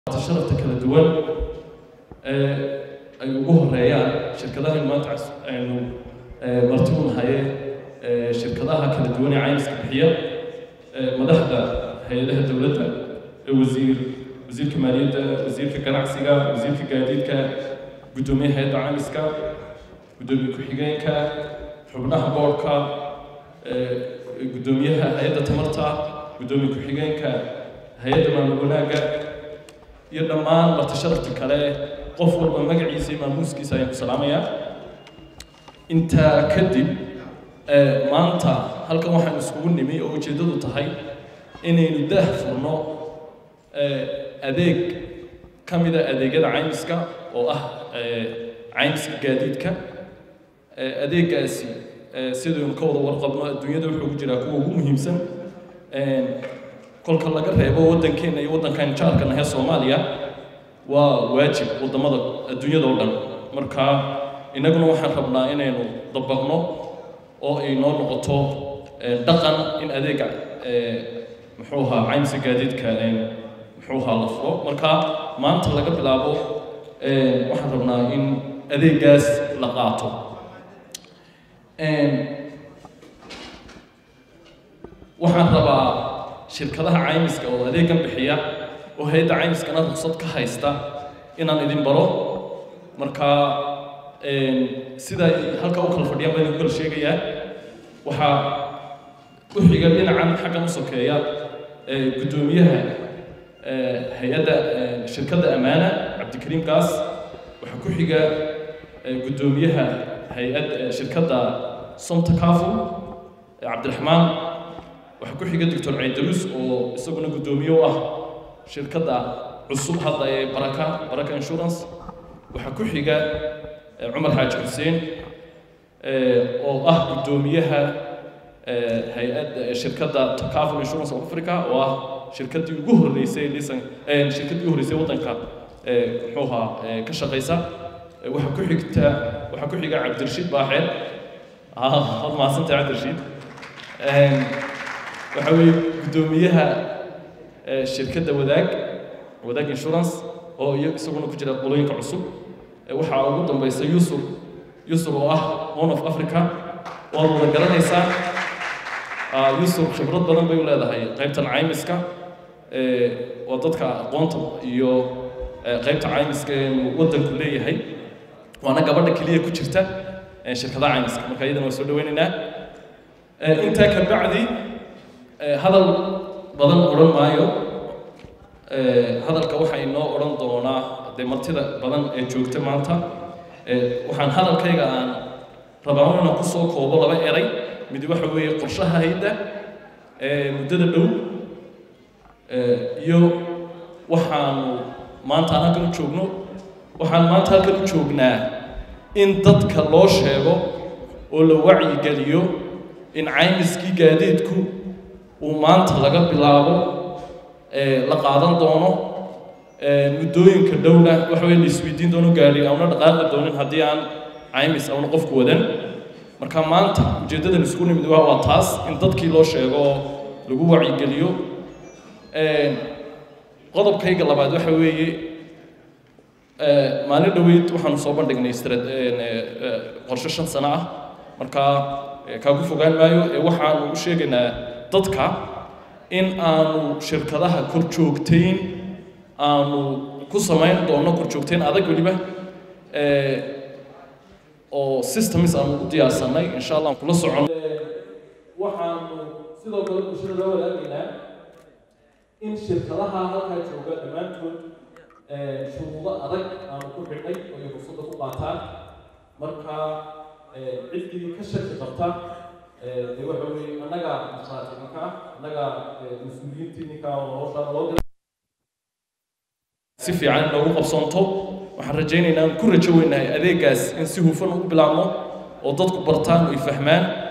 sharafta kala duwan ee ay ugu horeeyaan shirkadahan maanta aynu marti u nahaye shirkadaha kala duwan ee caymiska bixiya madaxda hay-adaha dowladda wasiir wasiirka maaliyadda wasiirka ganacsiga wasiirka gaadiidka guddoomiyaha hay-adda caymiska guddoomiye ku-xigeenka xubnaha boorka guddoomiyaha hay-adda tamarta guddoomiye ku-xigeenka hay-adda maamul wanaagga iyo dhammaan marti sharafta kale qof walba magaciisa iyo maamuuskiisa ayaan ku salaamayaa intaa kadib maanta halkan waxaan iskugu nimi oo ujeeddadu tahay inaynu daah furno adeeg ka mida adeegyada caymiska oo ah caymiska gaadiidka adeeggaasi sidaynu ka wada warqabno adduunyada wuxuu ku jiraa kuwa ugu muhiimsan kolka laga reebo waddankeenna iyo waddankan jaarka nahe soomaaliya waa waajib waddamada adduunyada oo dhan marka innaguna waxaan rabnaa inaynu dabaqno oo ay noo noqoto dhaqan in adeega muxuu ahaa caymiska gaadiidka muxuu ahaa la furo marka maanta laga bilaabo waxaan rabnaa in adeeggaas la qaato waxaan rabaa shirkadaha caymiska oo adeegan bixiya oo hay-adda caymiskana ruqsad ka haysta inaan idin baro marka sida halka u kala fadhiyaan baan idinku kala sheegayaa waxaa ku xiga dhinacan xaggan u sokeeya guddoomiyaha hay-adda shirkadda ammaana cabdikariim gaas waxaa ku xiga guddoomiyaha hay-adda shirkadda somta kaful cabdiraxmaan waxaa ku xiga doctor caydarus oo isaguna guddoomiye u ah shirkadda cusub hadda ee baraka baraka insurance waxaa ku xiga cumar xaaji xuseen oo ah guddoomiyaha hay-adda shirkadda takaful insurance of africa oo ah shirkaddii ugu horreysay lisan shirkaddii ugu horreysay waddanka muxuu ahaa ka shaqaysa waxaa ku xigta waxaa ku xiga cabdirashiid baaxeer had mahadsantahay cabdirashiid waxaa weeye guddoomiyaha shirkadda wadaag wadaag insurance oo iyo isaguna ku jira qolooyinka cusub waxaa ugu dambaysa yusuf yusuf oo ah one of africa waad wada garanaysaa yusuf khibrad badan bay u leedahay qaybtan caymiska waa dadka aqoonta iyo qaybta caymiska eenu waddanku leeyahay waana gabadha keliya ku jirta shirkadaha caymiska marka iyadana waa soo dhaweynaynaa intaa ka bacdi hadal badan odhan maayo hadalka waxaa inoo odhan doonaa dee martida badan ee joogta maanta waxaan hadalkayga aan rabaa inaan ku soo koobo laba eray mid waxa weeye qorshaha hayda muddada dhow iyo waxaanu maanta aan halkan u joogno waxaan maanta halkan u joognaa in dadka loo sheego oo la wacyigeliyo in caymiskii gaadiidku uu maanta laga bilaabo la qaadan doono muddooyinka dhowna waxa weye la isweydiin doono gaari auna dhaqaaqi doonin haddii aan caymis auna qofku wadan marka maanta ujeeddadan isku nimid waa waa taas in dadkii loo sheego oo lagu wacyigeliyo qodobkayga labaad waxa weeye maalin dhoweyd waxaanu soo bandhignay qorshe shan sano ah marka kaagu fogaan maayo ee waxaanu u sheegaynaa dadka in aanu shirkadaha kor joogtayn aanu ku samayn doono kor joogtayn adag weliba oo systems aanu u diyaarsanay insha allah aan kula socon waxaanu sidoo kale bulshada loo wadaagaynaa in shirkadaha halkaa jooga dhammaantood shuruudo adag aanu ku xidhnay oo ay ruqsadda ku qaataan marka ciddii ka shaki qabta dee waxa weeye annaga masaati ninka annaga mas-uuliyiintii ninka oo hawshaan loo diray si fiican inoogu qabsoonto waxaan rajaynaynaa aan ku rajo weynahay adeeggaas in si hufan ugu bilaabno oo dadku bartaan oo ay fahmaan